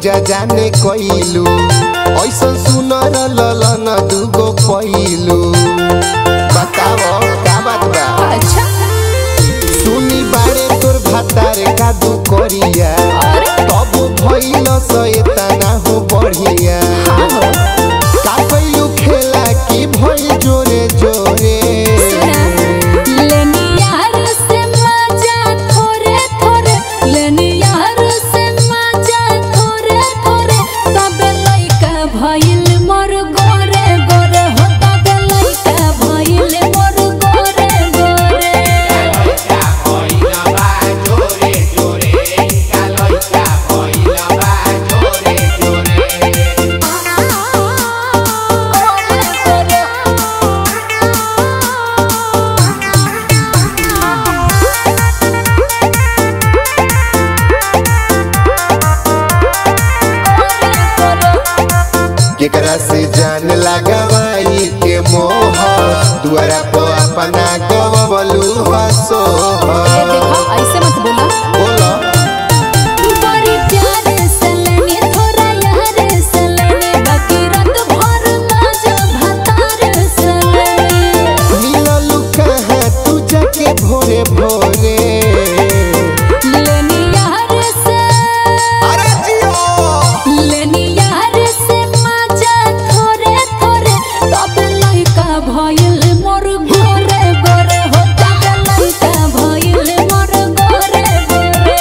पूजा जाने कइलू ऐसन सुनर ललन दुगो पैलू बताओ का बात बा अच्छा सुनी बारे तोर भातार का दू करिया अरे तब भइल सैताना हो बढ़िया हाँ हो का कइलू खेला की भइल जोरे जोरे लेनी यार से मजा थोड़े थोड़े लेनी यार से मजा थोड़े थोड़े तब लइका भइल मोर गोरे गोरे हो तब लइका भइल मोर गोरे गोरे केकरा से जान लगवाई के मोह दुआरा पर अपना गवलू हसो ए देखो ऐसे मत बोला बोलो बड़ी प्यार से लेनी थोड़ा यार से लेनी बाकी रात भर मजा भतार से लेनी मिललू कहाँ तू जाके भोरे भोरे लेनी यार से अरे जियो लेनी यार से मजा थोड़े थोड़े तब लइका भइल मोर गोरे गोरे हो तब लइका भइल मोर गोरे गोरे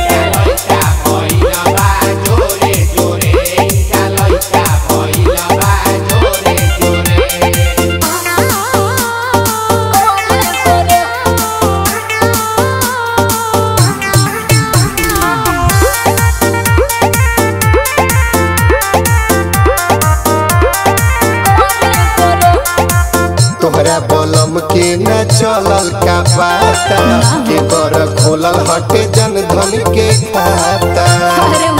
तोहरा बलम के न चलल का बाता के कर खोलल हटे जन धन के खाता अरे